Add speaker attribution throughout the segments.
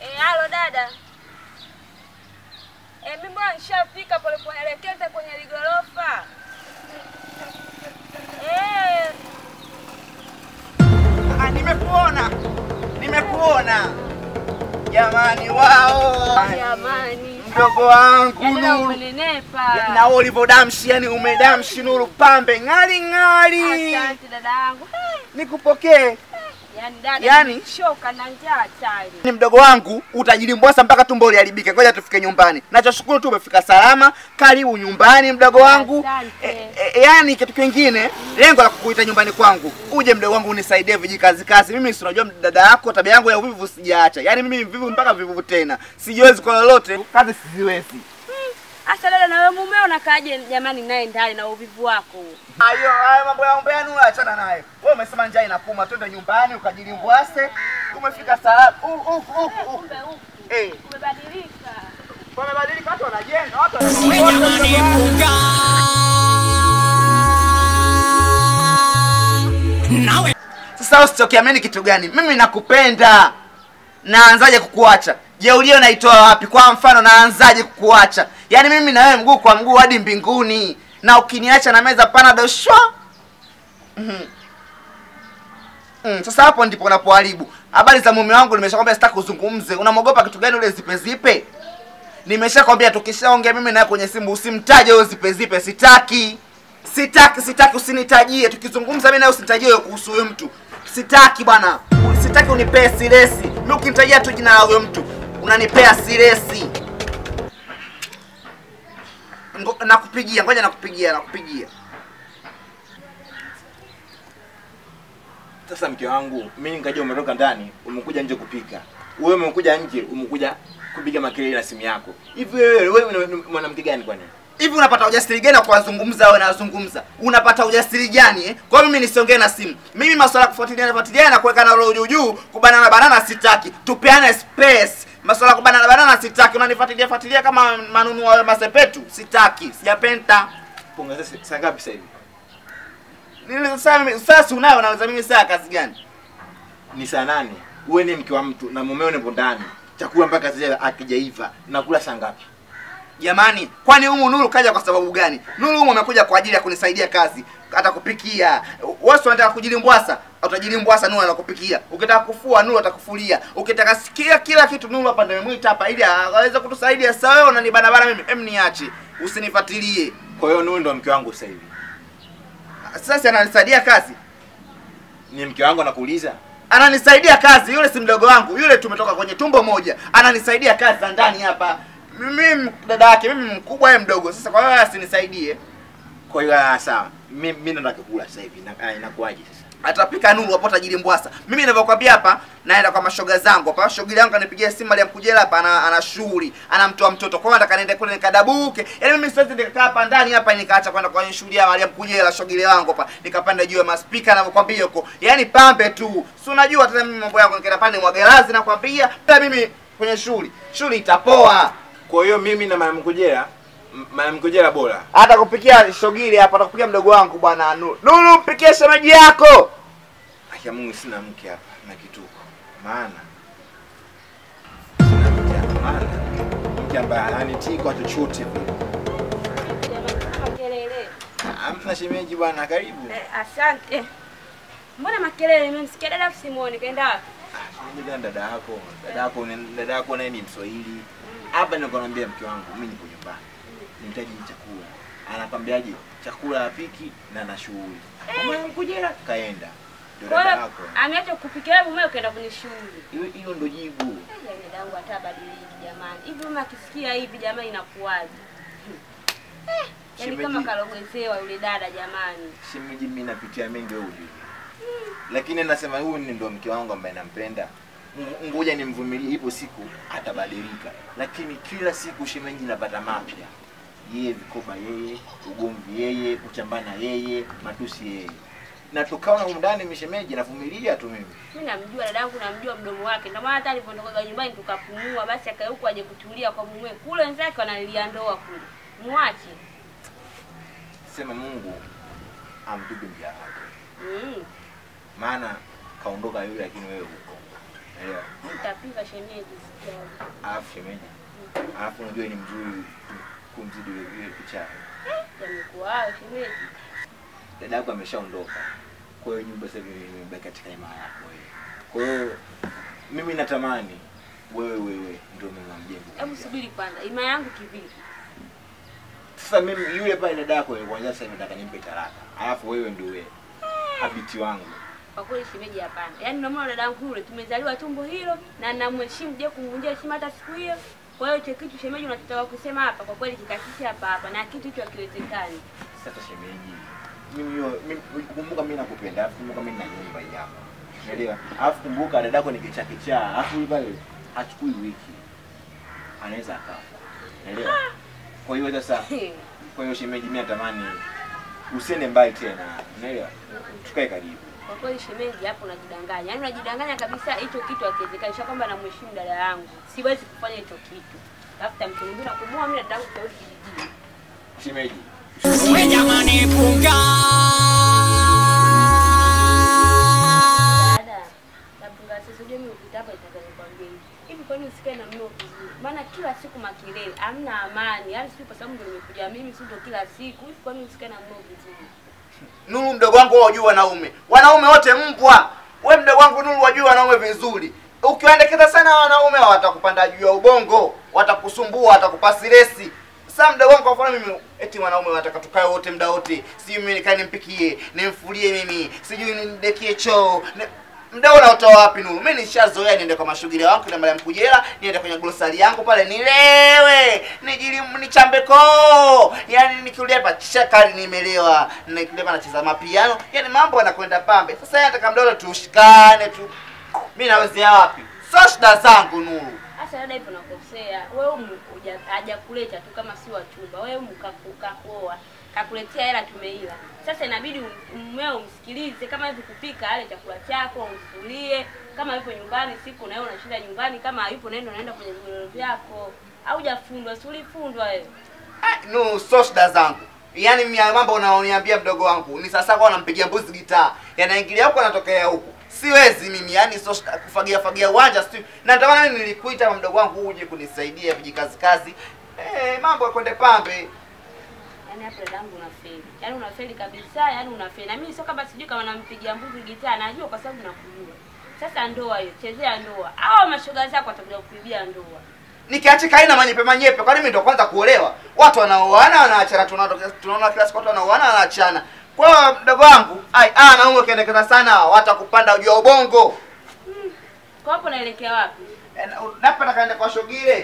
Speaker 1: Eh, halo dada. Eh, mimi bwana nishafika pole pole elekeza kwenye ligorofa. Eh,
Speaker 2: Ah, nimekuona. Nimekuona. Jamani wao.
Speaker 1: jamani.
Speaker 2: Mdogo wangu
Speaker 1: Yaani leo
Speaker 2: Nuru.
Speaker 1: umenenepa.
Speaker 2: Na wewe ulivodamshi yani umedamshi Nuru pambe ng'ali ng'ali.
Speaker 1: Asante dada yangu. Eh,
Speaker 2: Nikupokee.
Speaker 1: Yaani dada
Speaker 2: Yaani?
Speaker 1: shoka na njaa chali.
Speaker 2: Ni mdogo wangu utajilimbwasa mpaka tumbo liharibike. Ngoja tufike nyumbani. Nachoshukuru tu umefika salama. Karibu nyumbani mdogo wangu.
Speaker 1: Asante.
Speaker 2: E, e, yani kitu kingine, lengo la kukuita nyumbani kwangu, uje mdogo wangu unisaidie vijikazi kazi. Mimi si unajua dada yako, tabia yangu ya uvivu sijaacha. Yani mimi mvivu mpaka vivu tena, sijiwezi kwa lolote, kazi siziwezi.
Speaker 1: Asa dada na wewe mumeo unakaaje jamani naye ndani na uvivu wako huo?
Speaker 2: Hayo hayo mambo ya umbea nula, achana naye. Wewe umesema njaa inakuma, twende nyumbani ukajilimbwase. Umefika salama. Huku huku huku.
Speaker 1: Kumbe huku
Speaker 2: Eh,
Speaker 1: umebadilika.
Speaker 2: wamebadilika, watu wanajenga, watu wanajenga.
Speaker 3: Nawe
Speaker 2: Sasa usichokiamini kitu gani? Mimi nakupenda. Naanzaje kukuacha? Jeulio naitoa wapi? Kwa mfano naanzaje kukuacha? Yaani mimi na wewe mguu kwa mguu hadi mbinguni. Na ukiniacha na meza pana shwa. Mhm. Mm, sasa hapo ndipo unapoharibu. Habari za mume wangu nimeshakwambia sitaki kuzungumze. Unamwogopa kitu gani ule zipe zipe? Nimeshakwambia tukishaongea mimi naye kwenye simu usimtaje huyo zipe zipe, sitaki. Sitaki, sitaki usinitajie. Tukizungumza mimi naye usinitajie wewe kuhusu huyo mtu. Sitaki bwana. Sitaki unipee siresi. Mimi ukinitajia tu jina la huyo mtu, unanipea siresi. Ngo- Nakupigia, ngoja nakupigia, nakupigia.
Speaker 4: Sasa mke wangu, mimi nikaja umetoka ndani, umekuja nje kupika. Wewe umekuja nje, umekuja kupiga makelele na simu yako. Hivi wewe wewe ni mwanamke gani kwani?
Speaker 2: Hivi unapata ujasiri gani wa kuwazungumza wewe nazungumza? Unapata ujasiri gani eh? Kwa hiyo mimi nisiongee na simu. Mimi masuala ya kufuatilia na fuatilia na kuweka na roho juu juu, kubanana banana sitaki. Tupeane space. Masuala ya kubanana banana sitaki. Unanifuatilia fuatilia kama manunu wa masepetu, sitaki. Sijapenda.
Speaker 4: Ponga sasa saa ngapi sasa hivi?
Speaker 2: Nini sasa mimi sasa unayo naweza mimi saa kazi gani?
Speaker 4: Ni saa nane. Wewe ni mke wa mtu na mumeo nipo ndani. Chakula mpaka sasa akijaiva. Nakula saa ngapi?
Speaker 2: Jamani, kwani humu Nuru kaja kwa sababu gani? Nuru humu amekuja kwa ajili ya kunisaidia kazi, atakupikia. Wewe si unataka kujilimbwasa, utajilimbwasa Nuru anakupikia. Ukitaka kufua Nuru atakufulia. Ukitaka sikia kila kitu Nuru hapa ndio nimemwita hapa ili aweze kutusaidia. Sasa wewe unanibanabana mimi, em niache. Usinifuatilie.
Speaker 4: Kwa hiyo Nuru ndo mke wangu sasa hivi.
Speaker 2: Sasa ananisaidia kazi.
Speaker 4: Ni mke wangu anakuuliza.
Speaker 2: Ananisaidia kazi, yule si mdogo wangu, yule tumetoka kwenye tumbo moja. Ananisaidia kazi za ndani hapa. Mimi dada yake, mimi mkubwa yeye mdogo. Sasa kwa hiyo asinisaidie.
Speaker 4: Kwa hiyo ah, sawa. Mimi mimi ndo nataka kula sasa hivi. Na- ah, Inakuwaje sasa?
Speaker 2: atapika Nuru hapo tajiri Mbwasa. Mimi ninavyokuambia hapa, naenda kwa mashoga zangu hapa. Shogili yangu anipigia simu Mariam Kujela hapa, ana, ana shughuli, anamtoa mtoto. Kwa hiyo nataka niende kule nikadabuke. Yaani mimi siwezi nikakaa hapa ndani hapa nikaacha kwenda kwenye shughuli ya Mariam Kujela shogili wangu hapa. Nikapanda juu ya maspika ninavyokuambia huko. Yaani pambe tu. Si unajua tena mimi mambo yangu nikaenda pale mwagelazi nakwambia. Hata mimi kwenye shughuli. Shughuli itapoa.
Speaker 4: Kwa hiyo mimi na mama Mkojera, m- mama Mkojera bora.
Speaker 2: Hata kupikia shogili hapa, atakupikia mdogo wangu bwana Nuru. Nuru mpikie shemeji yako.
Speaker 4: Akia Mungu sina mke hapa na kituko. Maana sina mke hapa maana mke ambaye hanitii kwa chochote vile.
Speaker 1: Jamani kama makelele.
Speaker 4: Amna shemeji bwana, karibu.
Speaker 1: Eh, asante. Mbona makelele nimemsikia dada simuone kaenda wapi?
Speaker 4: Ah, shemeji gani dada yako? Dada yako ni- dada yako naye ni Mswahili. Hapa niko naambia mke wangu, mimi nipo nyumbani. Nihitaji chakula. Anakwambiaje? Chakula hapiki na na shughuli. Mama Mkojera kaenda. Ndio
Speaker 1: Kwa
Speaker 4: dada
Speaker 1: hiyo
Speaker 4: yako.
Speaker 1: ameacha kupikia mume ukaenda kwenye shughuli.
Speaker 4: Hilo hilo ndo jibu.
Speaker 1: Yaani dadangu hata badiliki jamani. Hivi mume akisikia hivi jamani inakuwaje? Eh, yaani
Speaker 4: Shemeji-
Speaker 1: kama kalogezewa yule dada jamani.
Speaker 4: shemeji mimi napitia mengi wewe ujue. Lakini nasema huyu ni ndo mke wangu ambaye nampenda. Ng- Ngoja nimvumilie, ipo siku atabadilika. Lakini kila siku shemeji napata mapya. Yeye vikoba yeye, ugomvi yeye, kuchambana yeye, matusi yeye. Na tukaona humu ndani mishemeji navumilia tu mimi.
Speaker 1: Mimi namjua dadangu, namjua mdomo wake. Ndio maana hata alipotoka nyumbani tukapumua, basi akae huko aje kutulia kwa mume. Kule wenzake wanalilia ndoa kule. Muache.
Speaker 4: Sema Mungu ampige mja wake.
Speaker 1: Mm.
Speaker 4: Maana kaondoka yule lakini wewe huko. Elewa.
Speaker 1: Nitapika shemeji sijali.
Speaker 4: Alafu shemeji. Alafu unajua ni mzuri kumzidi yule yule picha.
Speaker 1: Yamekuwa hayo shemeji.
Speaker 4: Dada yako ameshaondoka. Kwa hiyo nyumba sasa hivi imebaki katika himaya yako wewe. Kwa hiyo mimi natamani wewe wewe ndio mama mjengo.
Speaker 1: Hebu subiri kwanza. Ima yangu kivipi?
Speaker 4: Sasa mimi yule pale dada yako yule kwanza sasa nataka nimpe talaka. Alafu wewe ndio wewe. Habiti wangu.
Speaker 1: Kwa kweli shemeji hapana. Yaani unamwona dada yangu yule tumezaliwa tumbo hilo na namheshimu je kumvunjia heshima hata siku hiyo. Kwa hiyo hicho kitu shemeji unachotaka kusema hapa kwa kweli kikakisha hapa hapa na kitu hicho hakiwezekani.
Speaker 4: Sasa shemeji, mimi yo- mimi kumbuka mimi nakupenda, alafu kumbuka mimi na nyumba hii hapa. Unaelewa? Alafu kumbuka dadako ni kichaa kichaa, alafu yule pale hachukui wiki. Anaweza akafa. Unaelewa? Kwa hiyo sasa, kwa hiyo shemeji, mimi natamani usiende mbali tena. Unaelewa? Tukae karibu.
Speaker 1: Kwa kweli shemeji hapo unajidanganya. Yaani unajidanganya kabisa hicho kitu hakiwezekani. Sio kwamba namheshimu dada yangu. Siwezi kufanya hicho kitu. Tafuta mtu mwingine na kumuoa mimi na dada yangu tutarudi kijijini.
Speaker 4: Shemeji,
Speaker 3: We jamani punga
Speaker 1: Dada, napunga sasa unajua mimi ukita hapa nataka nikwambie hivi. Hivi kwani usikae na mmeo vizuri? Maana kila siku makelele, hamna amani. Yaani sio kwa sababu ndio nimekuja mimi sio ndio kila siku. Hivi kwani usikae na mmeo vizuri?
Speaker 2: Nuru mdogo wangu wewe wajui wanaume. Wanaume wote mbwa. We mdogo wangu Nuru wajui wanaume vizuri. Ukiwaendekeza sana wanaume watakupanda juu ya ubongo, watakusumbua, watakupa stresi. Sasa mdogo wangu kwa mfano mimi eti wanaume wanataka tukae wote muda wote. Sijui mimi nikae nimpikie, nimfulie mimi, sijui nidekie choo. Ni- Mdau unaotoa wapi Nuru? Mimi nishazoea niende kwa mashughuli wangu kila mara mkujela, niende kwenye glosari yangu pale nilewe, nijili nichambe koo. Yaani nikiulia hapa chakari nimelewa, nikiulia hapa nacheza mapiano. Yaani mambo yanakwenda pambe. Sasa yeye nataka mdau tushikane tu. Mimi nawezea wapi? Sio shida zangu Nuru.
Speaker 1: Sasa dada hivyo nakosea. Wewe mkuja hajakuleta tu kama si wa chumba. Wewe mkakuoa. Kakuletea hela tumeila. Sasa inabidi um- mmeo umsikilize kama hivi kupika ale chakula chako, umfulie. Kama yupo nyumbani siku na wewe unashinda nyumbani, kama hayupo naenda unaenda kwenye vigoro vyako. Haujafundwa, si ulifundwa wewe.
Speaker 2: Ah, Nuru sio shida zangu. Yaani mimi haya mambo unaoniambia mdogo wangu ni sasa kwa nampigia mbuzi gitaa. Yanaingilia huko anatokea huko. Siwezi mimi yani sio shida kufagia fagia uwanja si. Na ndio maana mimi nilikuita mdogo wangu uje kunisaidia vijikazi kazi. Eh, mambo yakwende pambe.
Speaker 1: Yaani hapo dadangu unafeli. Yaani unafeli kabisa, yaani unafeli. Na mimi sio kama sijui kama nampigia mbuzi gitaa, najua kwa sababu nakujua. Sasa ndoa hiyo, chezea ndoa. Hao mashoga zako watakuja kukuibia ndoa.
Speaker 2: Nikiachika haina manyepe manyepe kwani mimi ndo kwanza kuolewa. Watu wanaoana wanaachana tunaona tunaona kila siku watu wanaoana wanaachana. Kwa hiyo mdogo wangu, ai ah na wewe ukiendekeza sana watakupanda juu ya ubongo.
Speaker 1: Kwa hapo naelekea wapi?
Speaker 2: Eh, na- Napata kaenda kwa shogile.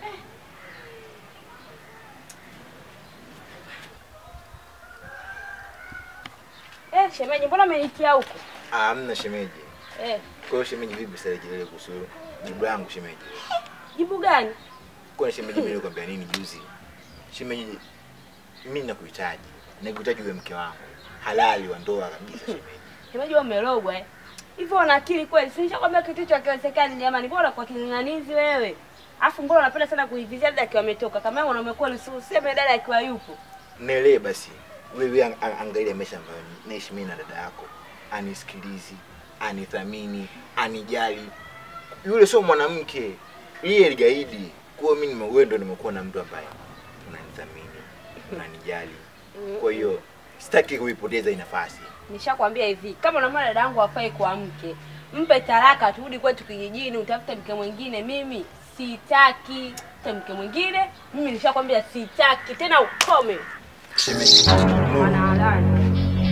Speaker 1: Eh, shemeji, mbona umenitia huko?
Speaker 4: ah, hamna shemeji.
Speaker 1: Eh,
Speaker 4: Kwa hiyo shemeji, vipi sasa kelele kuhusu jibu langu shemeji?
Speaker 1: jibu gani?
Speaker 4: Kwa shemeji, mimi nilikwambia nini juzi? Shemeji, mimi nakuhitaji, nakuhitaji uwe mke wangu halali wa ndoa kabisa shemeji.
Speaker 1: Shemeji wewe umerogwa eh. Hivyo una akili kweli? Si nishakwambia kitu hicho hakiwezekani jamani. Bora kwa king'ang'anizi wewe. Alafu mbona unapenda sana kuivizia dada akiwa ametoka? Kama wewe unakuwa useme dada akiwa yupo.
Speaker 4: Nielewe basi, wewe ang- ang- angalia maisha ambayo naishi mimi na dada yako, anisikilizi, anithamini, anijali. Yule sio mwanamke, yeye ni gaidi. Kwa hiyo mimi nime- wewe ndo nimekuwa na mtu ambaye unanithamini, unanijali. Kwa hiyo sitaki kuipoteza hii nafasi.
Speaker 1: Nishakwambia hivi, kama unamwona dada yangu hafai kwa mke, mpe talaka, turudi kwetu kijijini, utafute mke mwingine. Mimi sitaki te mke mwingine. Mimi nishakwambia sitaki tena, ukome
Speaker 4: Shemeji,
Speaker 1: wanawalani.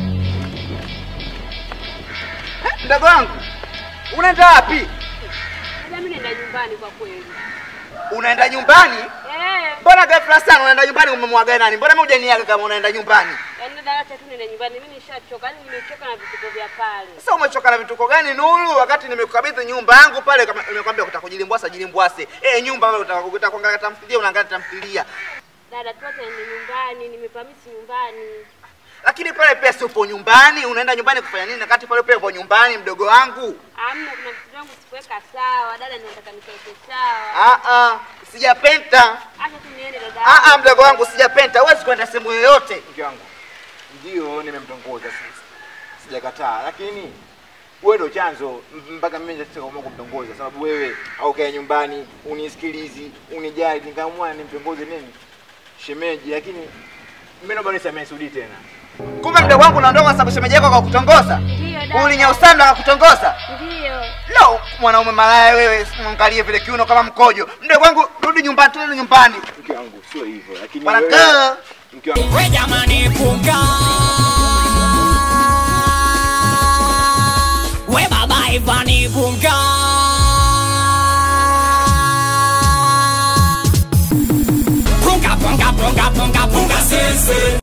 Speaker 2: Mdogo wangu, unaenda wapi?
Speaker 1: Mimi naenda nyumbani kwa kweli.
Speaker 2: Unaenda nyumbani?
Speaker 1: Eh,
Speaker 2: Mbona ghafla sana unaenda nyumbani umemwaga nani? Mbona mimi hujaniaga kama unaenda nyumbani?
Speaker 1: yaani dada acha tu niende nyumbani. Mimi nishachoka, yaani nimechoka na vituko vya pale.
Speaker 2: Sasa umechoka na vituko gani Nuru? Wakati nimekukabidhi nyumba yangu pale kama nimekwambia kutaka kujilimbwasa jilimbwase. Eh, nyumba pale utaka kutaka kuangalia tamthilia unaangalia tamthilia.
Speaker 1: Dada tu acha niende nyumbani, nimepamisi nyumbani.
Speaker 2: Lakini pale pia si upo nyumbani, unaenda nyumbani kufanya nini? Wakati pale pia upo nyumbani mdogo wangu.
Speaker 1: Amna, kuna vitu vyangu sikuweka sawa. Dada, ninataka nikaeke sawa.
Speaker 2: Ah ah, sijapenta.
Speaker 1: Acha tu niende dada.
Speaker 2: Ah ah, mdogo wangu sijapenta. Huwezi kwenda sehemu yoyote.
Speaker 4: mke wangu, ndio nimemtongoza sasa, sijakataa, lakini wewe ndo chanzo m- mpaka mimi nitaamua kumtongoza, sababu wewe aukae nyumbani unisikilizi unijali, nikaamua nimtongoze nini shemeji, lakini mimi naomba nisamehe Sudi tena.
Speaker 2: Kumbe mdogo wangu unaondoka kwa sababu shemeji yako akakutongoza.
Speaker 1: Ndiyo dada.
Speaker 2: Ulinyausanda akakutongoza.
Speaker 1: Ndiyo.
Speaker 2: No, mwanaume malaya wewe, mwangalie vile kiuno kama mkojo. Mdogo wangu rudi nyumbani, turudi nyumbani.
Speaker 4: Mke wangu sio hivyo, lakini
Speaker 2: Bwana
Speaker 4: wewe
Speaker 2: kaa.
Speaker 4: mke wangu
Speaker 3: we jamani punga we baba ivani punga punga punga punga punga punga sese